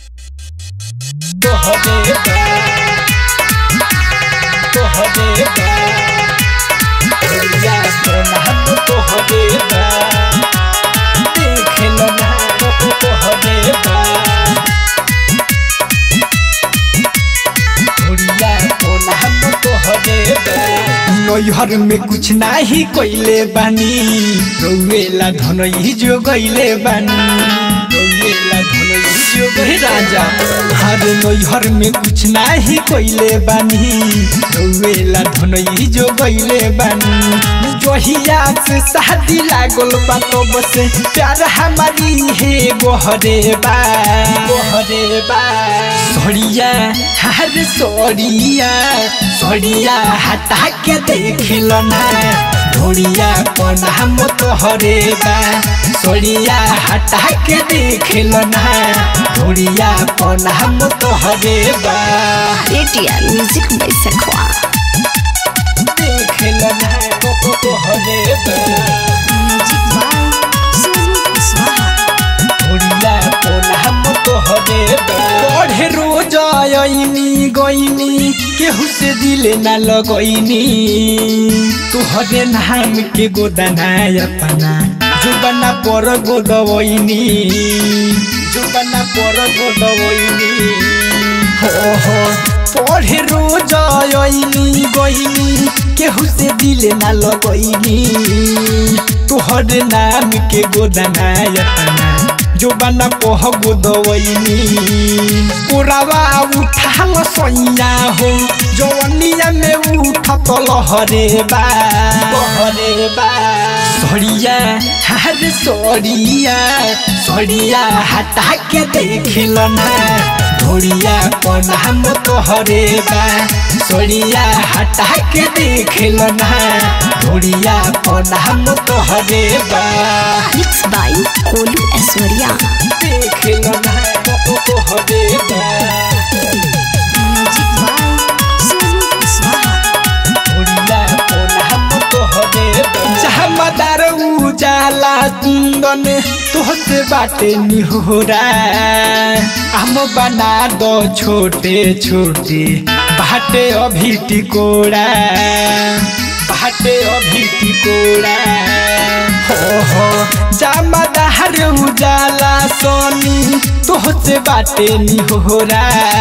तोहरे बा तोहरे बा भैया सोना हम तोहरे बा देख लो ना तोहरे बा भैया सोना हम तोहरे बा नैहर में कुछ नाही कोइले बानी रौवेला धनई जो गइले बानी रौवेला धनई जो गइले राजा हर नैहर में कुछ नाही कोइले बानी रौवेला धनई जो गइले बानी जोहिया से शादी लागल बा तो बस प्यार हमारी है गोहरे बा गोहरे बा सोड़िया हर सोड़िया सोड़िया हटा के देख लो ना ढोड़िया कौन हम तो हरे बा सोड़िया हटा के देख लो ना ढोड़िया कौन हम तो हरे बा ATR Music by Sekhwa. देख लो ना तो तो हरे बा Music by Sonu Kuswaha. ढोड़िया कौन हम तो हरे बा पढ़े रोज आईनी गईनी केहू से दिले ना लगईनी तुहरे नाम के गोदना अपना जुबना पर गोदवईनी जुबना पर गोदवईनी हो हो पढ़े रोज आईनी गईनी केहू से दिले ना लगईनी तुहरे नाम के गोदना अपना जो बना पोह गोदवैनी पुरावा उठाल सैया हो जवनिया में उठत लहरे बा लहरे बा सड़िया हर सड़िया सड़िया हटा के देख लो ना ढोड़िया कौन हम तोहरे बा सड़िया हटा के देख लो ना ढोड़िया कौन हम तोहरे बा Mixed by Kolu Aswarya. देख लो ना तो तोहरे बा Music by Sonu Kuswaha. Odia कौन हम तोहरे बा जहमदार उजाला कुंदन तोहसे बाटे निहोरा हम बना दो छोटे छोटे बाटे अभी टिकोड़ा बाटे अभी टिकोड़ा हो हो जामदार उजाला सोनी तोहसे बाटे निहोरा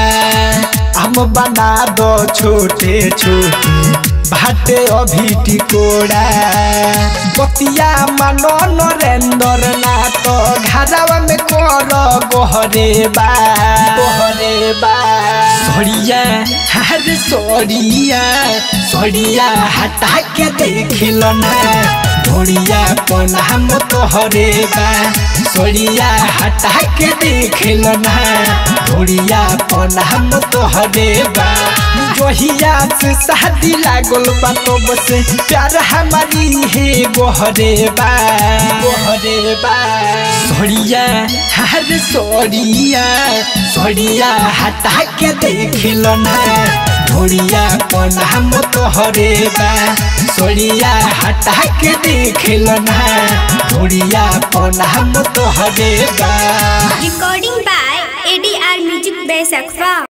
हम बना दो छोटे छोटे बाटे अभी टिकोड़ा बतिया मानो नरेंद्र ना तो घरावा में कर गोहरे बा गोहरे बा सड़िया हर सड़िया सड़िया हटा के देख लो ना ढोड़िया कौन हम तोहरे बा सड़िया हटा के देख लो ना ढोड़िया कौन हम तोहरे बा जोहिया से शादी लागल बा तो बस प्यार हमारी है गोहरे बा गोहरे बा सड़िया हर सड़िया सड़िया हटा के देख लो ना ढोड़िया कौन हम तोहरे बा सड़िया हटा के देख लो ना ढोड़िया कौन हम तोहरे बा Recording by ADR Music by Sakfa.